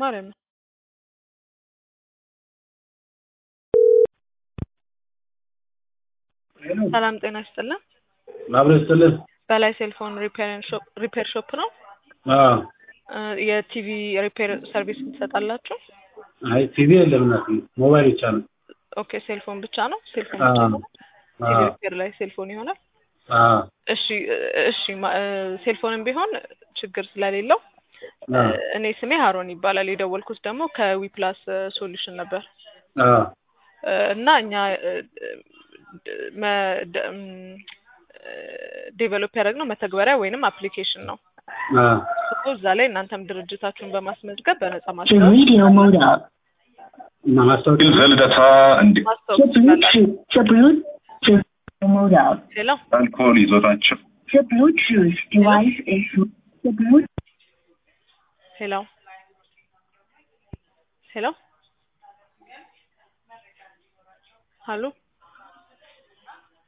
ማለት ነው። ሰላም ጤና ይስጥልን። አብረን ስትልን በላይ ሴልፎን ሪፔር ሾፕ ነው። አዎ እ የቲቪ ሪፔር ሰርቪስ ትሰጣላችሁ? አይ ቲቪ የለም እናት ሞባይል ብቻ ነው። ኦኬ ሴልፎን ብቻ ነው። ሴልፎን ብቻ አዎ ነው። ቲቪ አዎ ሪፔር ላይ ሴልፎን ይሆናል። አዎ እሺ እ እሺ ማ- እ ሴልፎንም ቢሆን ችግር ስለሌለው እ አዎ እኔ ስሜ ሀሮን ይባላል። የደወልኩት ደግሞ ከዊፕላስ ሶሉሽን ነበር አዎ እ እና እኛ ዴቨሎፕ ያደረግነው መተግበሪያ ወይንም አፕሊኬሽን ነው። አዎ ሶ እዛ ላይ እናንተም ድርጅታችሁን በማስመዝገብ በነጻ The ማስታወቅ radio mode up. እና ማስታወቂያ ልደታ እንዲ ማስታወቅ The ትችላላችሁ። Bluetooth, the Bluetooth mode up. ሌላ አልኮል ይዞታቸው The Bluetooth device is the Bluetooth. ሄሎ ሄሎ ሀሎ